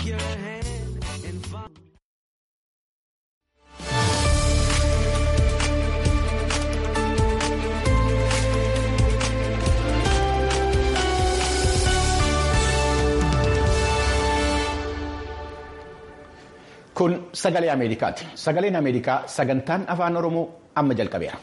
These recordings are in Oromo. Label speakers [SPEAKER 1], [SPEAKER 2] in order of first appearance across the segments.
[SPEAKER 1] your hand and follow.
[SPEAKER 2] Kun sagalee Ameerikaati. Sagaleen Ameerikaa sagantaan afaan Oromoo amma jalqabeera.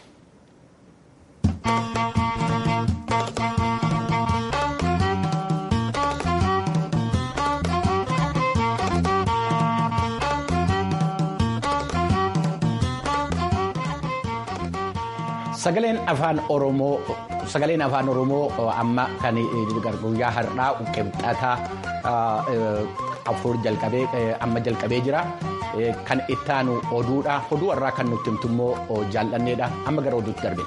[SPEAKER 2] Sagaleen afaan Oromoo sagaleen afaan Oromoo amma kan guyyaa har'aa qibxataa afur jalqabee amma jalqabee jira. Kan ittaanu oduudha. Oduu har'aa kan nutti himtu immoo jaallanneedha. Amma gara oduutti darbina.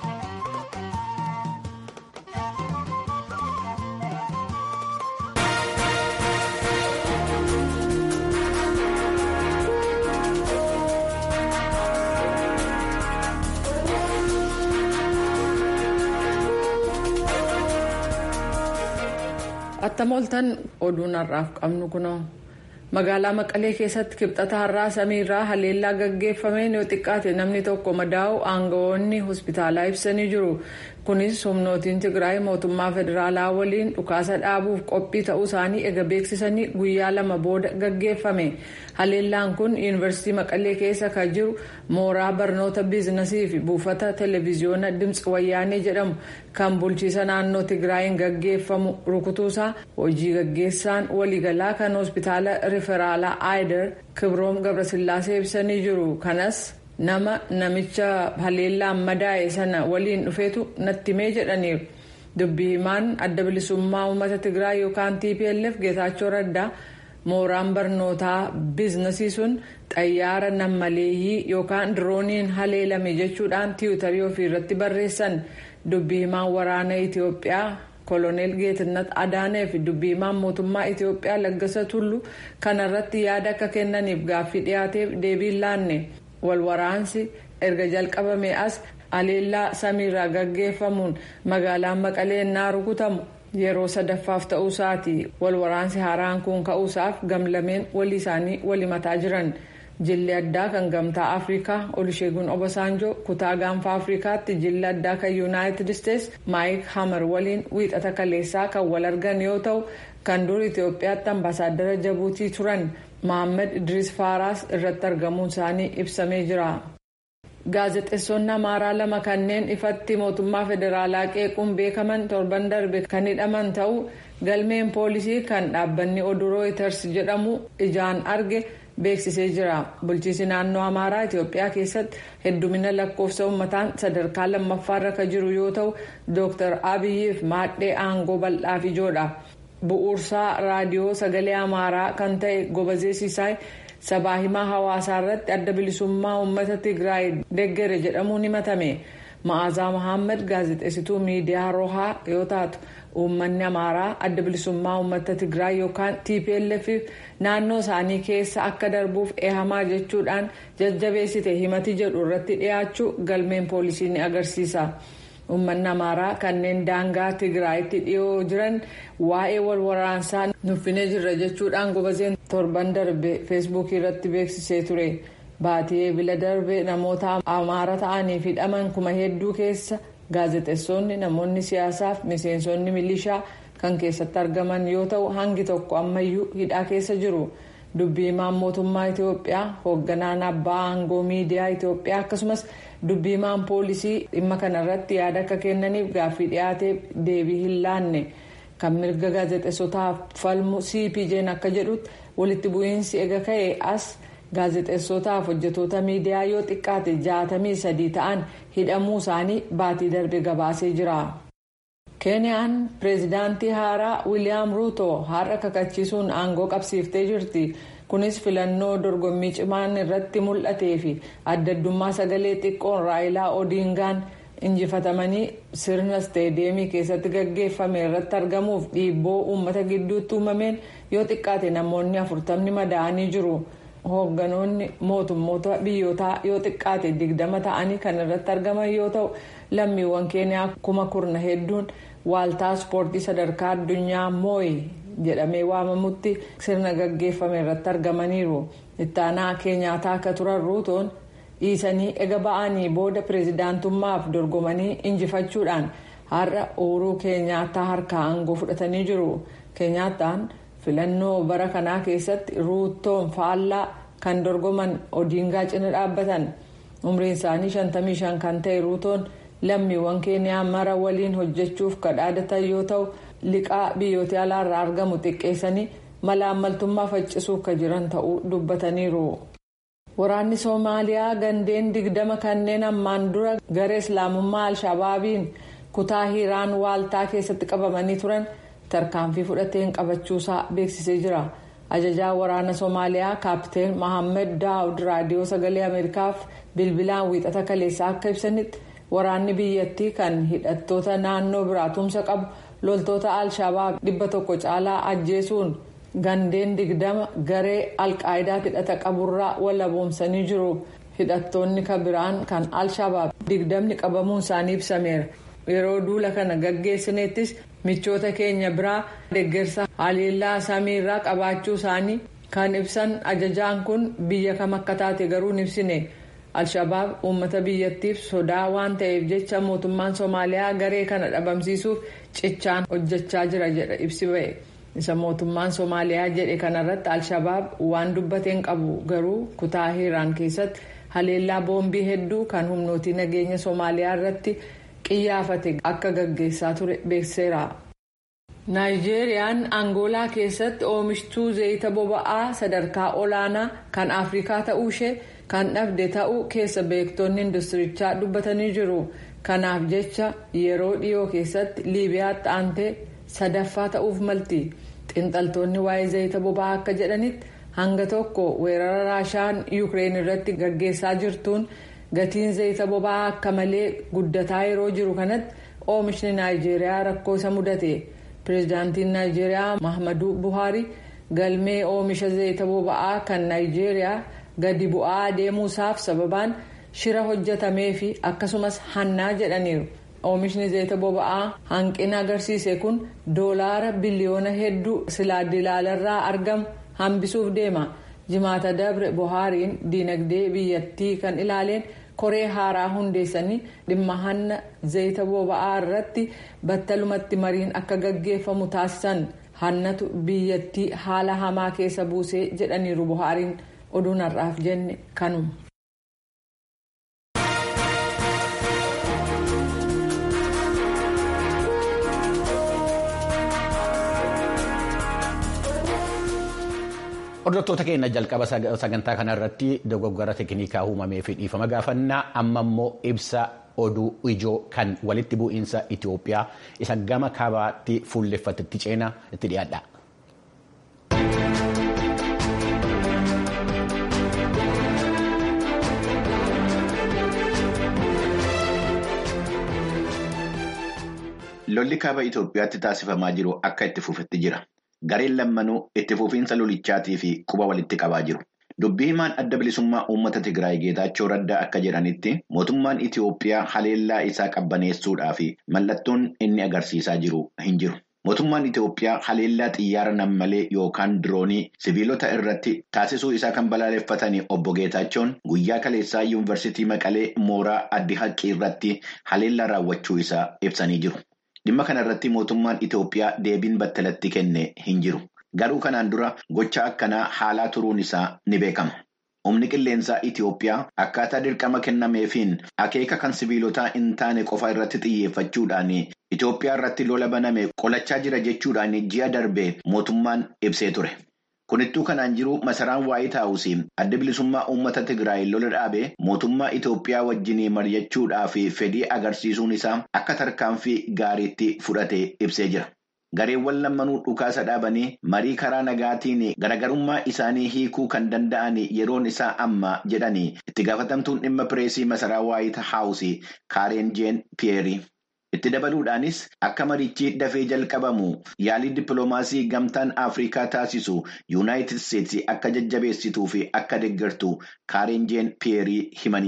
[SPEAKER 3] Attam ooltan oduun har'aaf qabnu kunoo. magaalaa maqalee keessatti kibxata har'aa samiirraa haleellaa gaggeeffameen yoo xiqqaate namni tokko madaa'u aangawoonni hospitaalaa ibsanii jiru kunis humnootiin tigraay mootummaa federaalaa waliin dhukaasa dhaabuuf qophii ta'uu isaanii ega beeksisanii guyyaa lama booda gaggeeffame haleellaan kun yuunivarsiitii maqalee keessa kan jiru mooraa barnoota biizinasii fi buufata televiziyoona dimtsi wayyaanee jedhamu kan bulchiisa naannoo tigraayin gaggeeffamu rukutuusaa hojii gaggeessaan waliigalaa kan hospitaala riferaalaa aayider kibroom gabrasillaasee ibsanii jiru kanas nama namicha haleellaan madaa'e sana waliin dhufeetu natti himee jedhaniiru dubbii himaan adda bilisummaa uummata tigraay yookaan tplf geetaachoo raddaa mooraan barnootaa biizinasii sun xayyaara nammaleeyyii yookaan dirooniin haleelame jechuudhaan tiwutarii ofii irratti barreessan dubbii himaan waraana itiyoophiyaa koloneel geetinnat adaanee fi dubbii himaan mootummaa itiyoophiyaa laggasa tullu kanarratti yaada akka kennaniif gaaffii dhiyaateef deebiin laanne walwaraansi erga jalqabame as haleellaa samiirraa gaggeeffamuun magaalaan maqalee innaa rukutamu yeroo sadaffaaf ta'uusaati walwaraansi haaraan kun ka'uusaaf gamlameen walii isaanii walimataa jiran. jilli addaa kan gamtaa afrikaa olusheegun obasaanjoo kutaa gaanfa afrikaatti jilli addaa kan yuunaayitid isteets maayik hamar waliin wiixata kaleessaa kan wal argan yoo ta'u kan dur itiyoophiyaatti ambaasaaddara jabuutii turan mohaammed idris faaraas irratti argamuun isaanii ibsamee jira. gaazexeessonni amaaraa lama kanneen ifatti mootummaa federaalaa qeequun beekaman torban darbe kan hidhaman ta'uu galmeen poolisii kan dhaabbanni oduu rooyiters jedhamu ijaan arge. beeksisee jira bulchiisi naannoo amaaraa itiyoophiyaa keessatti heddumina lakkoofsa uummataan sadarkaa lammaffaarra kan jiru yoo ta'u dooktar abiyyiif maadhee aangoo bal'aaf ijoodha bu'uursaa raadiyoo sagalee amaaraa kan ta'e gobazeessisaa sabaa himaa hawaasaa irratti adda bilisummaa uummata tigraay deggere jedhamuun himatame ma'aazaa mohaammed gaazexeessituu miidiyaa rohaa yoo taatu. uummanni amaaraa adda bilisummaa uummata tigraay yookaan tplf naannoo isaanii keessa akka darbuuf eehamaa jechuudhaan jajjabeessite himati jedhu irratti dhiyaachuu galmeen poolisii ni agarsiisa uummanni amaaraa kanneen daangaa tigraayitti dhiyoo jiran waa'ee wal waraansaa nuffinee jirra jechuudhaan gobazeen torban darbe feesbuukii irratti beeksisee ture baatii eebila darbe namoota amaara ta'aniif hidhaman kuma hedduu keessa. gaazexeessonni namoonni siyaasaaf miseensonni milishaa kan keessatti argaman yoo ta'u hangi tokko ammayyuu hidhaa keessa jiru dubbii himaan mootummaa itiyoophiyaa hoogganaan abbaa aangoo miidiyaa itiyoophiyaa akkasumas dubbii himaan poolisii dhimma kanarratti yaada akka kennaniif gaaffii dhiyaateef deebii hin laanne kan mirga gaazexeessotaaf falmu cpj'n akka jedhutti walitti bu'iinsi ega ka'e as. gaazexeessotaaf hojjetoota miidiyaa yoo xiqqaate jaatamii sadii ta'an hidhamuu isaanii baatii darbe gabaasee jira. keeniyaan pireezidaantii haaraa wiiliyaam ruuto har'a kakachiisuun aangoo qabsiiftee jirti kunis filannoo dorgommii cimaan irratti mul'atee fi addaddummaa sagalee xiqqoon raayilaa odiingaan injifatamanii sirna isteedeemii keessatti gaggeeffame irratti argamuuf dhiibboo uummata gidduutti uumameen yoo xiqqaate namoonni afurtamni madaa'anii jiru. hoogganoonni mootummoota biyyootaa yoo xiqqaate digdama ta'anii kan irratti argaman yoo ta'u lammiiwwan keeniyaa kuma kurna hedduun waaltaa ispoortii sadarkaa addunyaa mooyi jedhamee waamamutti sirna gaggeeffame irratti argamaniiru ittaanaa keenyaataa akka turan ruutoon dhiisanii ega ba'anii booda pireezidaantummaaf dorgomanii injifachuudhaan har'a uuruu keenyaataa harkaa aangoo fudhatanii jiru keenyaataan filannoo bara kanaa keessatti ruutoon faallaa kan dorgoman odiingaa cina dhaabbatan umriin isaanii 55 kan ta'e ruutoon lammiiwwan keeniyaa mara waliin hojjechuuf kadhaadatan yoo ta'u liqaa biyyoota alaarraa argamu xiqqeessanii malaammaltummaa faccisuuf kan jiran ta'uu dubbataniiru. waraanni soomaaliyaa gandeen digdama kanneen ammaan dura garee islaamummaa alshabaabiin kutaa hiiraan waaltaa keessatti qabamanii turan tarkaanfii fudhateen qabachuusaa beeksisee jira. ajajaa waraana soomaaliyaa kaapteen mohaammed daawud raadiyoo sagalee ameerikaaf bilbilaan wiixata kaleessaa akka ibsanitti waraanni biyyattii kan hidhattoota naannoo biraa tumsa qabu loltoota alshabaab dhibba tokko caalaa ajjeesuun gandeen digdama garee alqaayidaa hidhata qaburraa walaboomsanii jiru hidhattoonni kabiraan kan alshabaab digdamni qabamuun isaanii ibsameera yeroo duula kana gaggeessineettis michoota keenya biraa deeggarsa haleellaa samiirraa qabaachuu isaanii kan ibsan ajajaan kun biyya kam akka taate garuu hin ibsine alshabaab uummata biyyattiif sodaa waan ta'eef jecha mootummaan soomaaliyaa garee kana dhabamsiisuuf cichaan hojjechaa jira jedha ibsi ba'e isa mootummaan soomaaliyaa jedhe kanarratti alshabaab waan dubbateen qabu garuu kutaa hiiraan keessatti haleellaa boombii hedduu kan humnootii nageenya soomaaliyaa irratti qiyyaafate akka gaggeessaa ture beekseera. naayijeeriyaan angoolaa keessatti oomishtuu zayita boba'aa sadarkaa olaanaa kan afrikaa ta'uu ishee kan dhabde ta'uu keessa beektonni industirichaa dubbatanii jiru kanaaf jecha yeroo dhiyoo keessatti liibiyaatti aantee sadaffaa ta'uuf malti xiinxaltoonni waa'ee zayita boba'aa akka jedhanitti hanga tokko weerara raashaan yuukireen irratti gaggeessaa jirtuun gatiin zayita boba'aa akka malee guddataa yeroo jiru kanatti oomishni naayijeeriyaa rakkoo isa mudate. pireezidaantiin naayijeeriyaa mahamaduu buhaarii galmee oomisha zayita boba'aa kan naayijeeriyaa gadi bu'aa deemuusaaf sababaan shira hojjetamee fi akkasumas hannaa jedhaniiru oomishni zayita boba'aa hanqina agarsiise kun doolaara biliyoona hedduu silaa dilaalarraa argamu hambisuuf deema jimaata dabre buhaariin diinagdee biyyattii kan ilaaleen. koree haaraa hundeessanii dhimma hanna zayita boba'aa irratti battalumatti mariin akka gaggeeffamu taasisan hannatu biyyattii haala hamaa keessa buusee jedhaniiru buhaariin oduun har'aaf jenne kanuma.
[SPEAKER 2] Hordoftoota keenya jalqaba sagantaa kanarratti dogoggora teeknikaa uumamee fi dhiifama gaafannaa amma immoo ibsa oduu ijoo kan walitti bu'iinsa Itoophiyaa isa gama kaabaatti fuulleffatetti ceenaa itti dhiyaadha.
[SPEAKER 4] Lolli kaaba Itoophiyaatti taasifamaa jiru akka itti fufetti jira. Gareen lammanuu itti fufiinsa lolichaatii fi quba walitti qabaa jiru. Dubbii himaan adda bilisummaa uummata Tigraay Geetaachoo Raddaa akka jedhanitti mootummaan Itoophiyaa haleellaa isaa qabbaneessuudhaa fi mallattoon inni agarsiisaa jiru hin jiru. Mootummaan Itoophiyaa haleellaa xiyyaara nammalee yookaan diroonii sibiilota irratti taasisuu isaa kan balaaleffatanii obbo Geetaachoon guyyaa kaleessaa yuunivarsiitii Maqalee mooraa addi haqqii irratti haleellaa raawwachuu isaa ibsanii jiru. Dhimma kana irratti mootummaan Itoophiyaa deebiin battalatti kenne hin jiru. Garuu kanaan dura gocha akkanaa haalaa turuun isaa ni beekama. Humni qilleensaa Itoophiyaa akkaataa dirqama kennameefiin akeeka kan sibiilotaa hin taane qofa irratti xiyyeeffachuudhaan Itoophiyaa irratti lola baname qolachaa jira jechuudhaan ji'a darbee mootummaan ibsee ture. Kunittuu kanaan jiru masaraan waayit haawusii adda bilisummaa uummata Tigraay lola dhaabee mootummaa Itoophiyaa wajjin mari'achuudhaa fi fedhii agarsiisuun isaa akka tarkaanfii gaariitti fudhatee ibsee jira. Gareewwan lammanuu dhukaasa dhaabanii marii karaa nagaatiin garagarummaa isaanii hiikuu kan danda'an yeroon isaa amma jedhanii itti gaafatamtuun dhimma pireesii masaraa waayit haawusii kaareen jeen piyeerii. Itti dabaluudhaanis akka marichi dafee jalqabamu yaalii dippiloomaasii gamtaan Afrikaa taasisu yuunaayitid Isteetsi akka jajjabeessituu fi akka deeggartu kaareen jeen piyeerii himanii jiru.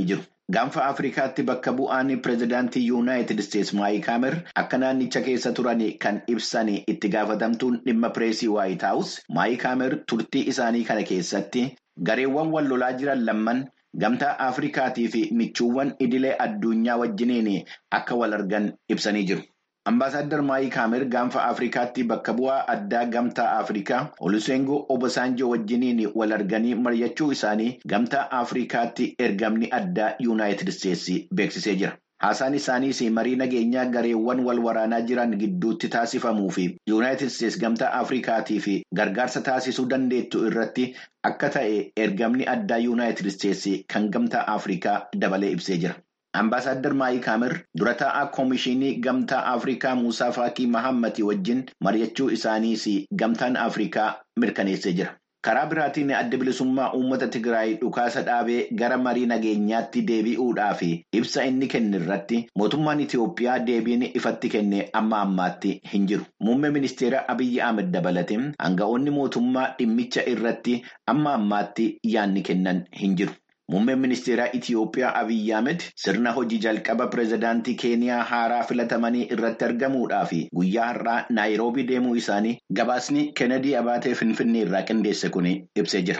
[SPEAKER 4] Gaanfa Afrikaatti bakka bu'aan pireezidaantii Yuunaayitid Isteetsi Maayik Haamer akka naannicha keessa turan kan ibsan itti gaafatamtuun dhimma pireesii Waayit Haawus Maayik Haamer turtii isaanii kana keessatti gareewwan wal lolaa jiran lamman gamtaa Afrikaatii fi michuuwwan idilee addunyaa wajjiniin akka wal argan ibsanii jiru. Ambaasaadder Maayik Haamer gaanfa Afrikaatti bakka bu'aa addaa gamtaa Afrikaa Oluseengoo Obasanjoo wajjiniin wal arganii mari'achuu isaanii gamtaa Afrikaatti ergamni addaa Yuunaayitid Isteetsi beeksisee jira. Haasaan isaaniis marii nageenyaa gareewwan wal waraanaa jiran gidduutti taasifamuu fi Yuunaayitid Isteetsi gamtaa Afrikaatii fi gargaarsa taasisuu dandeettu irratti akka ta'e ergamni addaa Yuunaayitid Isteetsi kan gamtaa Afrikaa dabalee ibsee jira. Ambaasaadder Maayik Haamer dura taa'aa Koomishinii Gamtaa Afrikaa Muusaa Faakii Mahammati wajjin mari'achuu isaaniis gamtaan Afrikaa mirkaneessee jira. Karaa biraatiin adda bilisummaa uummata Tigraay dhukaasa dhaabee gara marii nageenyaatti deebi'uudhaaf ibsa inni kenne irratti mootummaan Itiyoophiyaa deebiin ifatti kenne amma ammaatti hin jiru. Muummee ministeera Abiyyi Ahmed dabalatee aanga'oonni mootummaa dhimmicha irratti amma ammaatti yaadni kennan hin jiru. Muummeen ministeeraa Itiyoophiyaa Abiyyi Ahmed sirna hojii jalqaba pireezidaantii Keeniyaa haaraa filatamanii irratti argamuudhaaf guyyaa har'aa Naayiroobii deemuu isaanii gabaasni Kennedy Abaatee Finfinnee irraa qindeesse kun ibsee jira.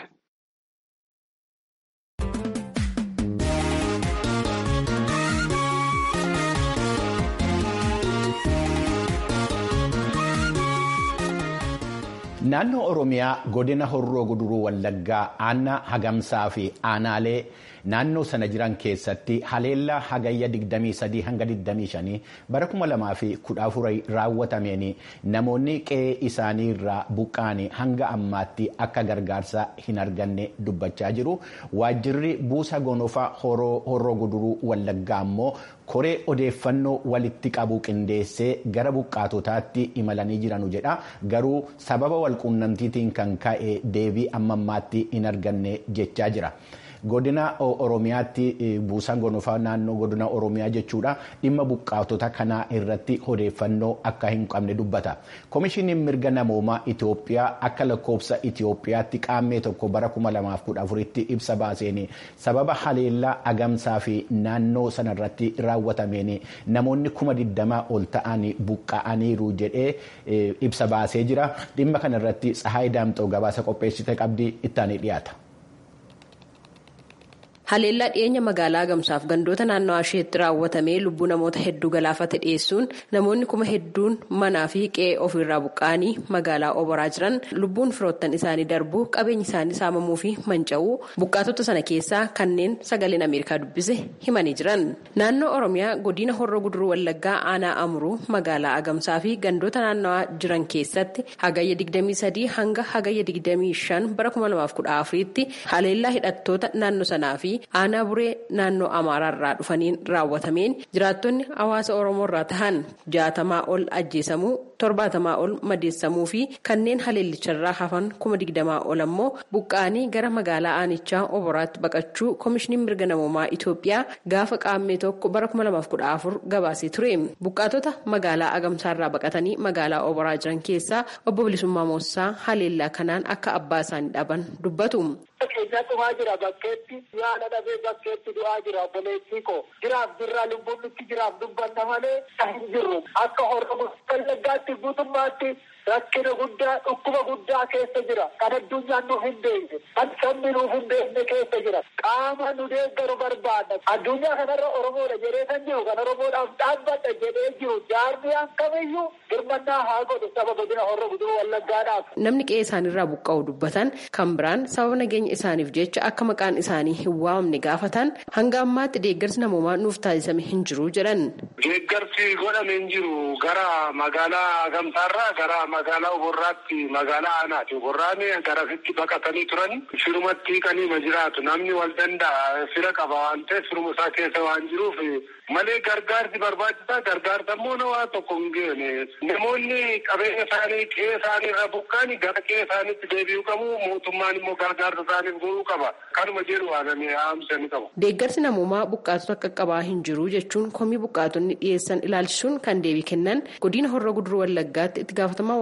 [SPEAKER 2] Naannoo Oromiyaa godina Horroo Guduruu Wallaggaa aanaa hagamsaa fi aanaalee naannoo sana jiran keessatti haleellaa hagayya 23 hanga 25 bara 2014 raawwatameen namoonni qe'ee isaanii irraa buqqa'anii hanga ammaatti akka gargaarsa hin arganne dubbachaa jiru. Waajjirri buusa gonofaa Horroo Guduruu Wallaggaa immoo koree odeeffannoo walitti qabu qindeessee gara buqqaatotaatti imalanii jiranu jedha. Garuu sababa walquunnamtiitiin kan ka'e deebii amma ammaatti hin arganne jechaa jira. Godina Oromiyaatti buusaan gonofaa naannoo godina Oromiyaa jechuudha dhimma buqqaatota kanaa irratti odeeffannoo akka hin qabne dubbata. Komishiniin mirga namoomaa Itoophiyaa akka lakkoofsa Itoophiyaatti qaammee tokko bara 2014tti ibsa baaseen sababa haleellaa agamsaa fi naannoo sanarratti raawwatameen namoonni kuma 20 ol ta'an buqqa'aniiru jedhee ibsa baasee jira. Dhimma kanarratti Tsahaay Daamxoo gabaasa qopheessite qabdi ittaanii dhiyaata.
[SPEAKER 5] Haleellaa dhiyeenya magaalaa Agamsaaf gandoota naannawaa isheetti raawwatamee lubbuu namoota hedduu galaafate dhiyeessuun namoonni kuma hedduun manaa fi qe'ee ofirraa buqqa'anii magaalaa oboraa jiran lubbuun firoottan isaanii darbuu qabeenyi isaanii saamamuu fi manca'uu buqqaatota sana keessaa kanneen sagaleen Ameerikaa dubbise himanii jiran. Naannoo Oromiyaa godina Horroo Guduruu Wallaggaa aanaa Amuruu magaalaa Agamsaa fi gandoota naannawaa jiran keessatti hagayya 23 hanga hagayya 25 bara 2014tti haleellaa hidhattoota naannoo sanaa fi aanaa buree naannoo amaaraarraa dhufaniin raawwatameen jiraattonni hawaasa oromoorraa tahan jaatamaa ol ajjeesamuu torbaatamaa ol madeessamuu fi kanneen haleellicharraa hafan kuma digdamaa ol ammoo buqqa'anii gara magaalaa aanichaa oboraatti baqachuu koomishiniin mirga namoomaa Itoophiyaa gaafa qaammee tokko bara 2014 gabaasee ture buqqaatota magaalaa agamsaarraa baqatanii magaalaa oboraa jiran keessaa obbo Bilisummaa Moossaa haleellaa kanaan akka abbaa isaanii dhaban dubbatu.
[SPEAKER 6] Keenya dhumaa jira bakkeetti yaada dhabee bakkeetti du'aa jira obboleettii koo jiraaf jirraa lubbuun nutti jiraaf dubbanna malee hin jirru akka hordofu wallaggaatti guutummaatti rakkina guddaa dhukkuba guddaa keessa jira kan addunyaan nuuf hin beekne kan sabni nuuf hin beekne keessa jira qaama nu deeggaru barbaada addunyaa kanarra oromoodha jedhee kan jiru kan oromoodhaaf dhaabbadha jedhee jiru jaarmiyaan kamiyyuu hirmannaa haa godhu saba godina horra guduruu wallaggaadhaaf.
[SPEAKER 5] Namni qe'ee isaaniirraa buqqa'u dubbatan kan biraan sababa nageenya isaaniif jecha akka maqaan isaanii hin waamamne gaafatan hanga ammaatti deeggarsi namoomaa nuuf taasisame hin jiru jedhan.
[SPEAKER 7] Deeggarsi godhame hin jiru gara magaalaa Agamsaarraa gara magaalaa Oborraatti magaalaa Aanaati. Oborraan garasitti baqatanii turan firumatti hiikanii ma jiraatu namni wal danda'a fira qaba waan ta'eef firuma isaa keessa waan jiruuf malee gargaarsi barbaachisaa gargaarsa immoo nawaa tokko hin geene namoonni qabeenya isaanii qe'ee isaanii irra buqqaani gara qe'ee isaaniitti deebi'uu qabu mootummaan immoo gargaarsa isaaniif godhuu qaba kanuma jedhu waanamee haamsanii qabu.
[SPEAKER 5] Deeggarsi namoomaa buqqaatota qaqqabaa hin jiru jechuun komii buqqaatonni dhiyeessan ilaalchisuun kan deebii kennan godina horra guduruu wallaggaatti itti gaafatamaa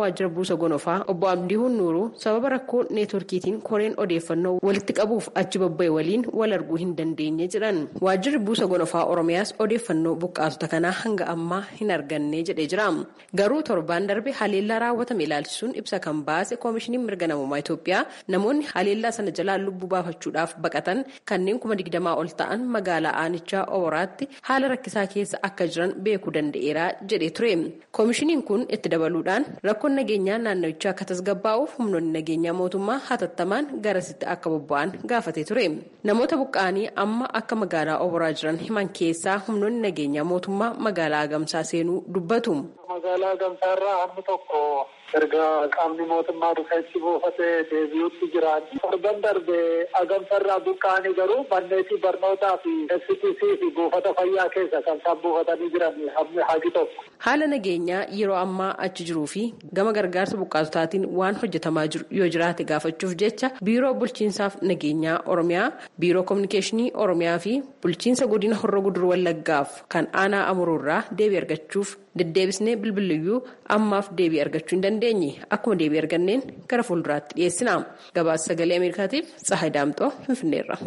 [SPEAKER 5] waajjira buusa gonofaa obbo Abdiihuun Nuuruu sababa rakkoo neetworkiitiin koreen odeeffannoo walitti qabuuf achi babba'e waliin wal arguu hin dandeenye jedhan. Waajjirri buusa gonofaa Oromiyaas odeeffannoo buqqaasota kanaa hanga ammaa hin arganne jedhee jira. Garuu torbaan darbe haleellaa raawwatame ilaalchisuun ibsa kan baase koomishiniin mirga namummaa Itoophiyaa namoonni haleellaa sana jalaa lubbuu baafachuudhaaf baqatan kanneen kuma digdamaa ol ta'an magaalaa aanichaa Oboraatti haala rakkisaa keessa akka jiran beekuu danda'eera jedhee ture. koomishiniin kun itti dabaluudhaan rakkoon nageenyaa naannawichaa akka tasgabbaa'uuf humnoonni nageenyaa mootummaa hatattamaan garasitti akka bobba'an gaafatee ture namoota buqqa'anii amma akka magaalaa oboraa jiran himan keessaa humnoonni nageenyaa mootummaa magaalaa agamsaa seenuu dubbatu.
[SPEAKER 6] magaalaa agamsaarraa hammi tokko erga qaamni mootummaa dhufeetti buufatee deebi'utti jiran torban darbe agamsarraa buqqa'anii garuu manneetii barnootaa fi STC fi buufata fayyaa keessa kan isaan buufatanii jiran hammi hagi tokko.
[SPEAKER 5] Haala nageenyaa yeroo ammaa achi jiruu fi gama gargaarsa buqqaasotaatiin waan hojjetamaa jiru yoo jiraate gaafachuuf jecha biiroo bulchiinsaaf nageenyaa Oromiyaa, biiroo kominikeeshinii Oromiyaa fi bulchiinsa godina Horroo Guduruu Wallaggaaf kan aanaa Amuruurraa deebii argachuuf deddeebisnee bilbiliyyuu ammaaf deebii argachuu hin dandeenye akkuma deebii arganneen gara fuulduraatti dhiyeessina. Gabaasa sagalee Ameerikaatiif Tsahaay Daamxoo Finfinneerra.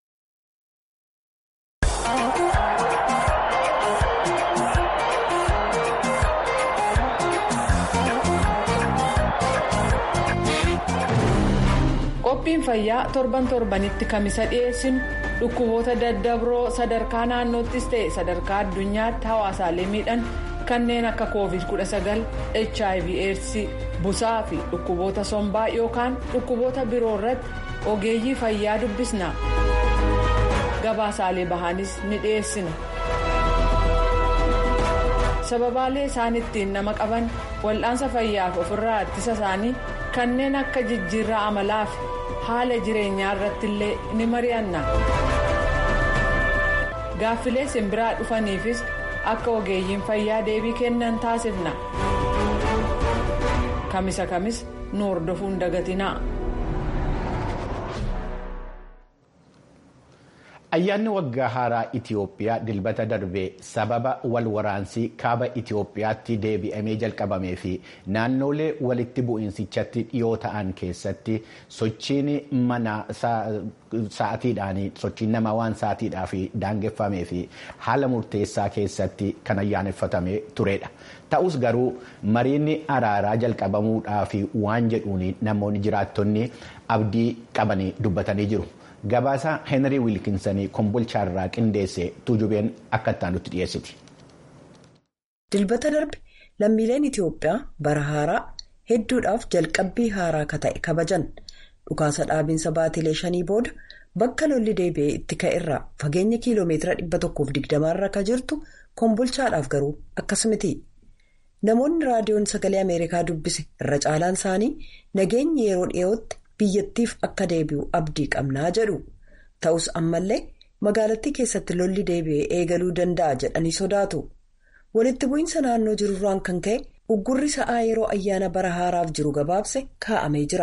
[SPEAKER 3] qophiin fayyaa torban torbanitti kamisa dhiyeessinu dhukkuboota daddabroo sadarkaa naannoottis ta'e sadarkaa addunyaatti hawaasaalee miidhan kanneen akka covid 19 hiv aids busaa fi dhukkuboota sombaa yookaan dhukkuboota biroo irratti ogeeyyii fayyaa dubbisna gabaasaalee bahanis ni dhiyeessina sababaalee isaan ittiin nama qaban wal'aansa fayyaaf ofirraa ittisa isaanii kanneen akka jijjiirraa amalaa fi haala jireenyaa irratti illee ni mari'anna gaaffilee simbiraa dhufaniifis akka ogeeyyiin fayyaa deebii kennan taasifna kamisa kamis nu hordofuun dagatinaa.
[SPEAKER 2] Ayyaanni waggaa haaraa Itiyoophiyaa dilbata darbee sababa wal waraansii kaaba Itiyoophiyaatti deebi'amee jalqabamee fi naannolee walitti bu'iinsichatti dhiyoo ta'an keessatti sochiin mana sa'atiidhaan sochiin namaa waan sa'atiidhaa fi daangeffamee fi haala murteessaa keessatti kan ayyaaneffatamee turedha. Ta'us garuu mariin araaraa jalqabamuudhaa fi waan jedhuun namoonni jiraattonni abdii qabanii dubbatanii jiru. Gabaasa Heenrii Wiilkinsanii kombolchaarraa qindeesse tuujubeen akka itti aanutti dhiyeessiti.
[SPEAKER 8] Dilbata darbe lammiileen Itiyoophiyaa bara haaraa hedduudhaaf jalqabbii haaraa akka ta'e kabajan dhukaasa dhaabinsa baatilee shanii booda bakka lolli deebi'ee itti ka'erraa fageenya kiiloomeetira dhibba tokkoof digdamaarra akka jirtu kombolchaadhaaf garuu akkas miti. Namoonni raadiyoon sagalee Ameerikaa dubbise irra caalaan isaanii nageenyi yeroo dhiyootti. biyyattiif akka deebi'u abdii qabnaa jedhu ta'us ammallee magaalattii keessatti lolli deebi'ee eegaluu danda'a jedhanii sodaatu walitti bu'iinsa naannoo jirurraan kan ka'e uggurri sa'aa yeroo ayyaana bara haaraaf jiru gabaabse kaa'amee jira.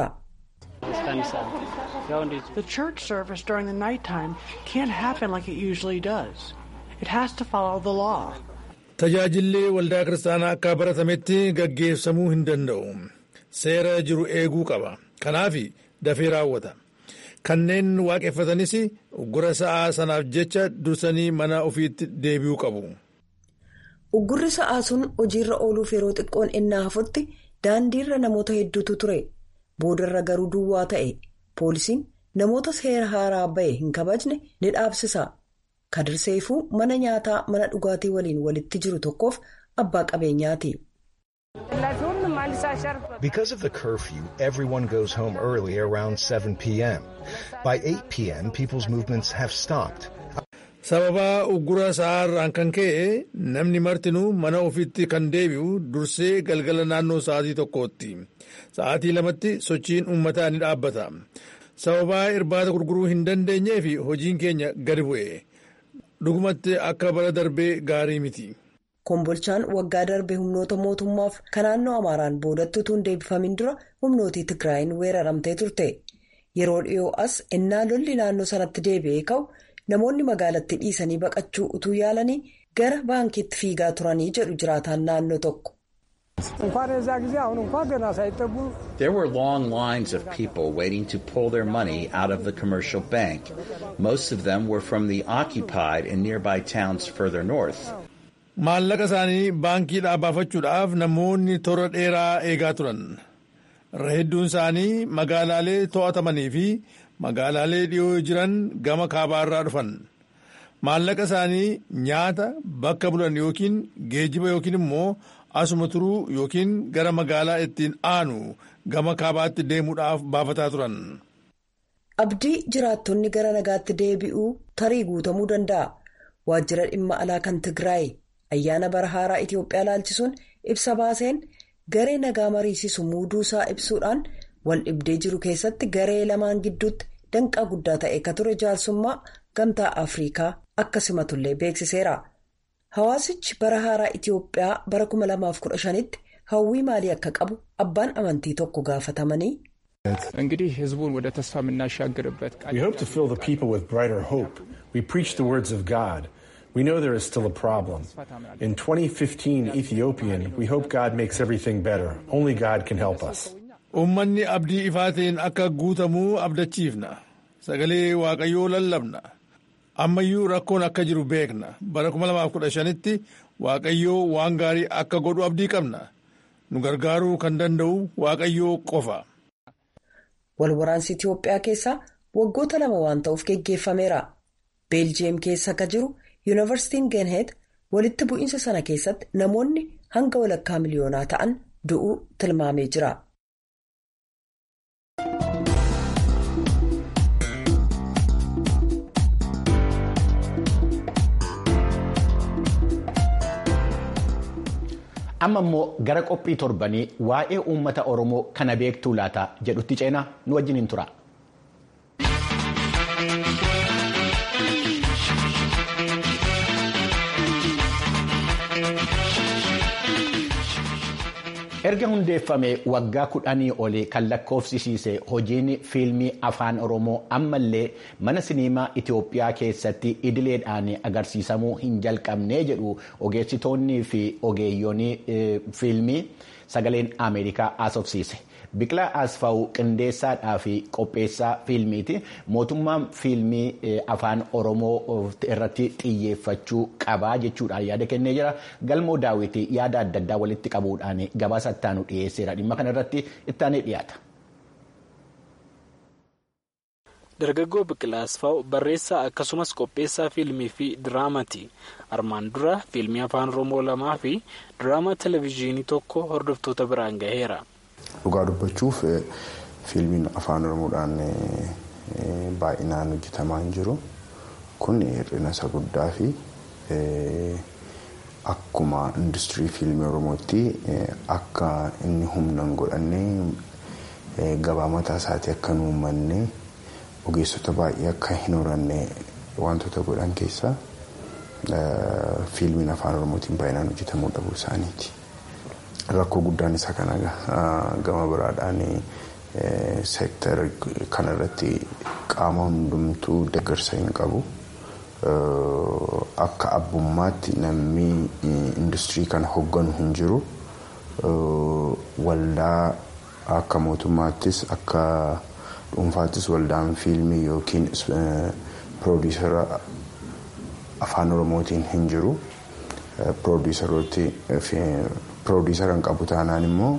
[SPEAKER 9] The church service during the nighttime can't happen like it usually does. It has to follow the law.
[SPEAKER 10] Tajaajilli waldaa kiristaanaa akka baratametti gaggeessamuu hin danda'u. Seera jiru eeguu qaba. Kanaaf dafee raawwata. Kanneen waaqeffatanis uggura sa'aa sanaaf jecha dursanii mana ofiitti deebi'uu qabu.
[SPEAKER 8] Uggurri sa'aa sun hojiirra ooluuf yeroo xiqqoon innaa hafutti daandiirra namoota hedduutu ture. Boodarra garuu duwwaa ta'e. Poolisiin namoota seera haaraa bahe hin kabajne ni dhaabsisa. Kadirseefuu mana nyaataa mana dhugaatii waliin walitti jiru tokkoof abbaa qabeenyaati.
[SPEAKER 11] Because of the curfew, everyone goes home early around 7 p.m. By 8 p.m., people's movements have stopped.
[SPEAKER 10] Sababa uggura sa'aarraan kan ka'e namni martinuu mana ofiitti kan deebi'u dursee galgala naannoo sa'aatii tokkootti. Sa'aatii lamatti sochiin uummataa ni dhaabbata. Sababa irbaata gurguruu hin dandeenyee fi hojiin keenya gadi bu'e. Dhugumatti akka bara darbee gaarii miti.
[SPEAKER 8] Kombolchaan waggaa darbe humnoota mootummaaf kan naannoo Amaaraan boodatti utuu hin deebifamin dura humnootii Tigraayin weeraramtee turte. Yeroo dhiyoo as innaa lolli naannoo sanatti deebi'ee ka'u namoonni magaalatti dhiisanii baqachuu utuu yaalanii gara baankiitti fiigaa turanii jedhu jiraataan naannoo tokko.
[SPEAKER 12] There were long lines of people waiting to pull their money out of the commercial bank. Most of them were from the occupied and nearby towns further north.
[SPEAKER 10] maallaqa isaanii baankiidhaa baafachuudhaaf namoonni toora dheeraa eegaa turan irra hedduun isaanii magaalaalee to'atamanii fi magaalaalee dhiyoo jiran gama kaabaarraa dhufan maallaqa isaanii nyaata bakka bulan yookiin geejiba yookiin immoo asuma turuu yookiin gara magaalaa ittiin aanu gama kaabaatti deemuudhaaf baafataa turan.
[SPEAKER 8] abdii jiraattonni gara nagaatti deebi'uu tarii guutamuu danda'a waajjira dhimma alaa kan tigraay ayyaana bara haaraa itiyoophiyaa laalchisuun ibsa baaseen garee nagaa mariisisu muuduu isaa ibsuudhaan wal dhibdee jiru keessatti garee lamaan gidduutti danqaa guddaa ta'e ka ture jaarsummaa gamtaa afriikaa akka simatullee beeksiseera. Hawaasichi bara haaraa Itiyoophiyaa bara 2015tti hawwii maalii akka qabu abbaan amantii tokko gaafatamanii.
[SPEAKER 13] እንግዲህ ህዝቡን ወደ ተስፋ የምናሻግርበት
[SPEAKER 14] We hope to fill the people with brighter hope. We preach the words of God. We know there is still a problem. In 2015 Ethiopian, we hope God makes everything better. Only God can help us.
[SPEAKER 10] Uummanni abdii ifaatiin akka guutamuu abdachiifna. Sagalee Waaqayyoo lallabna. Ammayyuu rakkoon akka jiru beekna. Bara 2015tti Waaqayyoo waan gaarii akka godhu abdii qabna. Nu gargaaruu kan danda'u Waaqayyoo qofa.
[SPEAKER 8] Walwaraansi Itiyoophiyaa keessaa waggoota lama waan ta'uuf geggeeffameera. Beeljiyeem keessa akka jiru Yuunivarsiitiin Geenheet walitti bu'iinsa sana keessatti namoonni hanga walakkaa miliyoonaa ta'an du'uu tilmaamee jira.
[SPEAKER 2] amma immoo gara qophii torbanii waa'ee uummata oromoo kana beektuu laata jedhutti ceenaa nu wajjiniin tura. erga hundeeffame waggaa kudhanii olii kan lakkoofsisiise hojiin fiilmii afaan oromoo ammallee mana siniimaa itiyoophiyaa keessatti idileedhaan agarsiisamuu hin jalqabnee jedhu ogeessitoonnii fi ogeeyyoonni fiilmii sagaleen ameerikaa haasofsiise. Biqilaa Asfaw qindeessaadhaa fi qopheessaa fiilmiiti. Mootummaan fiilmii afaan Oromoo irratti xiyyeeffachuu qabaa jechuudhaan yaada kennee jira. Galmoo daawwitii yaada adda addaa walitti qabuudhaan gabaasa ittaanu dhiyeesseera. Dhimma kana irratti ittaanee dhiyaata.
[SPEAKER 15] Dargaggoo Biqilaa Asfaw barreessaa akkasumas qopheessaa fiilmii fi diraamaati. Armaan dura fiilmii afaan Oromoo lamaa fi diraama televizyiinii tokko hordoftoota biraan gaheera.
[SPEAKER 16] Dhugaa dubbachuuf fiilmiin afaan oromoodhaan baay'inaan hojjetamaa hin jiru. Kun hir'ina isa guddaa fi akkuma industirii fiilmii oromootti akka inni humna hin godhanne gabaa mataa isaatii akka hin uummanne ogeessota baay'ee akka hin horanne wantoota godhan keessaa fiilmiin afaan oromootiin baay'inaan hojjetamuu dhabuu isaaniiti. Rakkoo guddaan isa kana gama biraadhaan seektara kanarratti qaama hundumtuu deeggarsa hin qabu. Akka abbummaatti namni industirii kana hogganu hin jiru. Waldaa akka mootummaattis akka dhuunfaattis waldaan fiilmii yookiin piroodiisara afaan oromootiin hin jiru. Piroodiisarooti piroodiisara kan qabu taanaan immoo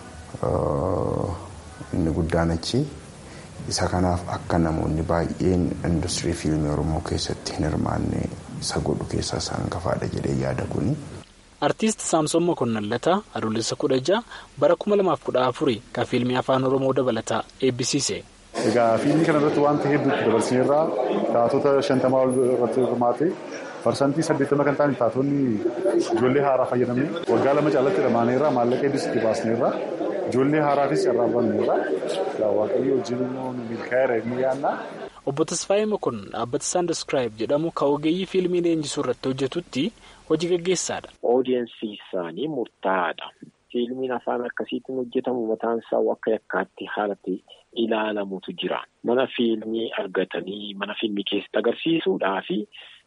[SPEAKER 16] inni guddaan achi isa kanaaf akka namoonni baay'een industirii fiilmii oromoo keessatti hin hirmaanne isa godhu keessaa isaan hangafaadha jedhee yaada kuni.
[SPEAKER 15] Artiist Saamsoon Mokonnallataa adoolessa kudha ja'a bara kuma lamaaf kudha afurii kan fiilmii afaan oromoo dabalataa eebbisiise.
[SPEAKER 17] Egaa fiilmii kana irratti wanta hedduutti dabarsineerraa taatota shantamaa ol irratti hirmaate parsantii saddeettama kan ta'an taatonni ijoollee haaraa fayyadamne waggaa lama caalatti hirmaaneerra maallaqa hedduus itti baasneerra ijoollee haaraafis carraa banneerra waaqayyo wajjin immoo nu milkaa'eera inni yaadna.
[SPEAKER 15] Obbo Tasfaayee Mokonnon dhaabbata Saandeskiraayib jedhamu kan ogeeyyii fiilmii leenjisuu irratti hojjetutti hojii gaggeessaadha.
[SPEAKER 18] Oodiyensii isaanii murtaa'aadha. Fiilmiin afaan akkasiitiin hojjetamu mataan isaa akka yakkaatti haalatti ilaalamutu jira. Mana fiilmii argatanii mana fiilmii keessatti agarsiisuudhaa fi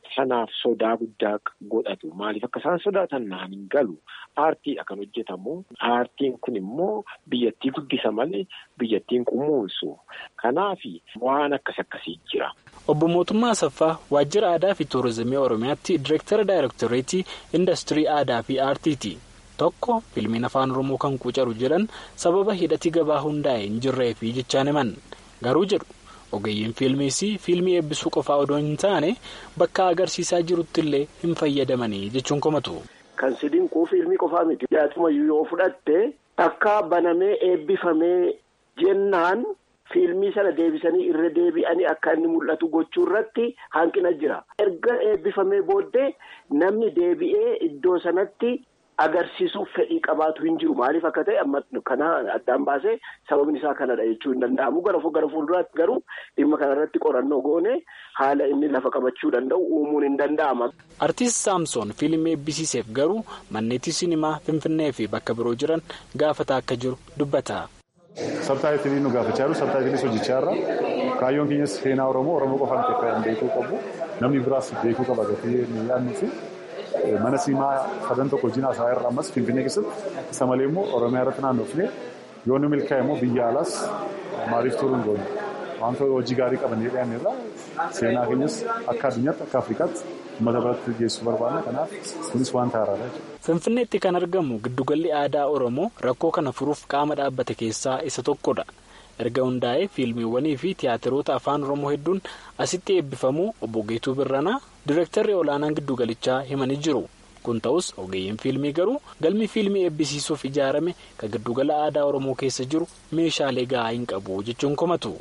[SPEAKER 18] sanaaf sodaa guddaa godhatu maaliif akka isaan sodaatan naan hin galu aartiidha kan hojjetamu aartiin kun immoo biyyattii guddisa malee biyyattiin kunuunsu kanaaf waan akkas akkasii jira.
[SPEAKER 15] Obbo Mootummaa Asaffaa Waajjira Aadaa fi Turiizimii Oromiyaatti Direektara Daayirektoreetii Indastirii Aadaa fi Aartiiti. Tokko fiilmiin afaan Oromoo kan quucaru jedhan sababa hidhati gabaa hundaa'e hin jirreefi jechaan himan. Garuu jedhu ogeeyyiin fiilmiis fiilmii eebbisuu qofaa odoo hin taane bakka agarsiisaa jirutti illee hin fayyadamanii jechuun komatu.
[SPEAKER 18] Kan si dinquu fiilmii qofaa miti. Dhiyaatumayyuu yoo fudhatte akka banamee eebbifamee jennaan. Fiilmii sana deebisanii irra deebi'anii akka inni mul'atu gochuu irratti hanqina jira. Erga eebbifamee booddee namni deebi'ee iddoo sanatti agarsiisuuf fedhii qabaatu hin jiru. Maaliif akka ta'e amma kana addaan baasee sababni isaa kanadha jechuu hin danda'amu. Gara fuulduraatti garuu dhimma kanarratti qorannoo goone haala inni lafa qabachuu danda'u uumuun hin danda'ama.
[SPEAKER 15] Artiist Saamsoon fiilmii eebbisiiseef garuu manneetii sinimaa Finfinnee fi bakka biroo jiran gaafataa akka jiru dubbata.
[SPEAKER 17] Sabtaayitilii nu gaafachaa jiru sabtaayitiliis hojjechaa jirra. Kaayyoon keenyas seenaa Oromoo Oromoo qofaan keessatti beekuu qabu. Namni biraas beekuu qaba gatii yaadnuu fi mana siimaa sadan tokko wajjin haasa'aa irra ammas Finfinnee keessatti isa malee immoo Oromiyaa irratti naannofne yoo nu milkaa'e immoo biyya alaas maaliif turuu hin goone. Wantoota hojii gaarii qabannee dhiyaanne irraa seenaa keenyas akka addunyaatti akka Afrikaatti uummata biratti geessuu barbaadna. Kanaaf kunis wanta haaraadha jechuudha.
[SPEAKER 15] Finfinneetti kan argamu giddugalli aadaa Oromoo rakkoo kana furuuf qaama dhaabbate keessaa isa tokkodha. Erga hundaa'ee fiilmiiwwanii fi tiyaatiroota afaan Oromoo hedduun asitti eebbifamuu obbo Geetuu Birranaa Direektarri olaanaan giddugalichaa himanii jiru. Kun ta'us ogeeyyiin fiilmii garuu galmi fiilmii eebbisiisuuf ijaarame kan giddugala aadaa Oromoo keessa jiru meeshaalee gahaa hin qabu jechuun komatu.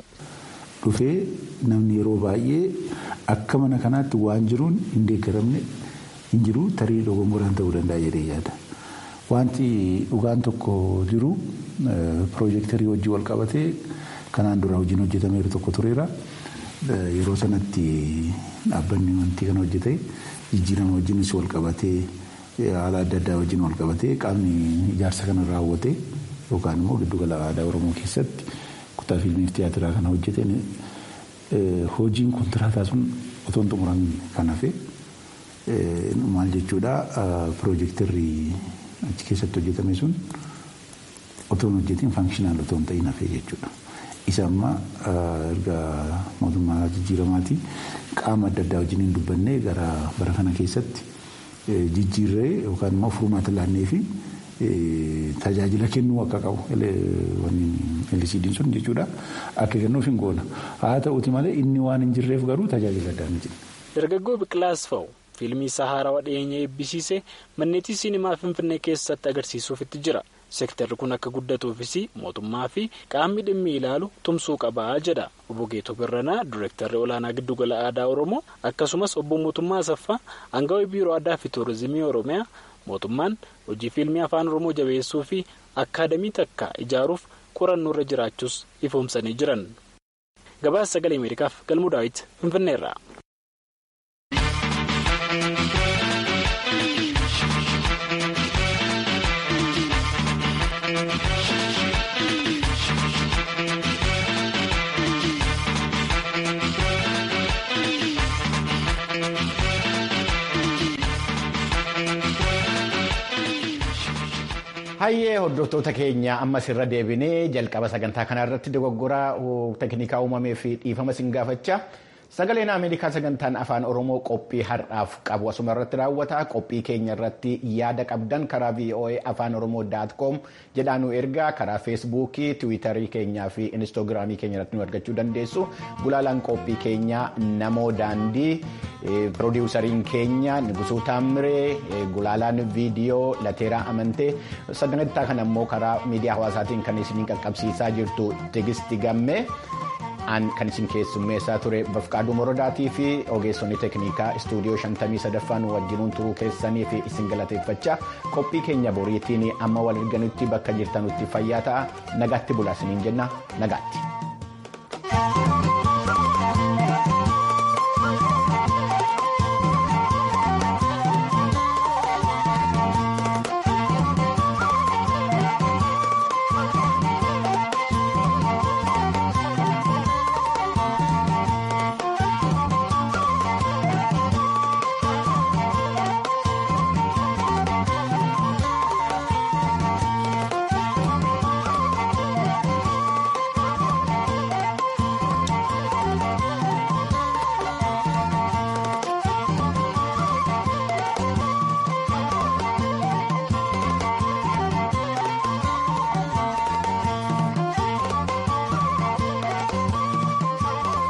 [SPEAKER 19] Dhufee namni yeroo baay'ee akka mana kanaatti waan jiruun hin deeggaramne hin jiru tarii dogongoraan ta'uu danda'a jedhee yaada. Wanti dhugaan tokko jiru piroojeektarii hojii wal qabatee kanaan dura hojiin hojjetameeru tokko tureera. Yeroo sanatti dhaabbanni wanti kana hojjete jijjiirama wajjinis wal qabatee haala adda addaa wajjin wal qabatee qaamni ijaarsa kana raawwate yookaan immoo giddugala aadaa Oromoo keessatti kutaa fiilmii fi tiyaatiraa kana hojjeteen hojiin kontiraataa sun otoo hin xumuramin kan hafe maal jechuudha piroojeektarri achi keessatti hojjetame sun otoo hin hojjetiin faankishinaal otoo hin ta'in hafe jechuudha. Isa amma erga mootummaa jijjiiramaati qaama adda addaa wajjin hin dubbannee gara bara kana keessatti jijjiirree yookaan immoo furmaata laannee fi tajaajila kennuu akka qabu LCD'n sun jechuudha akka kennuuf hin goona. Haa ta'uuti malee inni waan hin jirreef garuu tajaajila addaa hin jirre.
[SPEAKER 15] Dargaggoo Biqilaas fa'u fiilmii isaa haarawaa dhiyeenya eebbisiise manneetii siinimaa Finfinnee keessatti agarsiisuuf itti jira. Seektarri kun akka guddatuufis mootummaa fi qaamni dhimmi ilaalu tumsuu qabaa jedha. Obbo Geetoo Birranaa Direektarri olaanaa giddugala aadaa Oromoo akkasumas obbo Mootummaa Asaffaa Aangawaa Biiroo Aadaa fi Turiizimii Oromiyaa mootummaan hojii fiilmii afaan Oromoo jabeessuu fi akkaadamii takka ijaaruuf qorannoo irra jiraachuus ifoomsanii jiran. Gabaasa sagalee Ameerikaaf galmuu daawwiti Finfinneerra.
[SPEAKER 2] Hayyee hordoftoota keenya ammas irra deebinee jalqaba sagantaa kanaa irratti dogoggoraa teeknikaa uumamee fi dhiifama sin gaafachaa sagaleen Ameerikaa sagantaan afaan Oromoo qophii har'aaf qabu asuma irratti raawwata qophii keenya irratti yaada qabdan karaa VOA afaan Oromoo daat koom jedhaanu ergaa karaa feesbuukii tiwiitarii keenyaa fi inistoogiraamii keenya irratti nu argachuu dandeessu gulaalaan qophii keenyaa namoo daandii. Pirodiwusariin keenya Nugusuu Taamiree gulaalaan viidiyoo Lateeraa Amantee sagantaa kana immoo karaa miidiyaa hawaasaatiin kan isin qaqqabsiisaa jirtu Tigisti Gammee kan isin keessummeessaa ture Bafqaaduu Morodaatii fi ogeessonni teeknikaa istuudiyoo 53ffaan wajjinuun turuu keessanii fi isin galateeffachaa qophii keenya boriitiin amma wal arganutti bakka jirtanutti fayyaa ta'a nagaatti bulaa isiniin jenna nagaatti.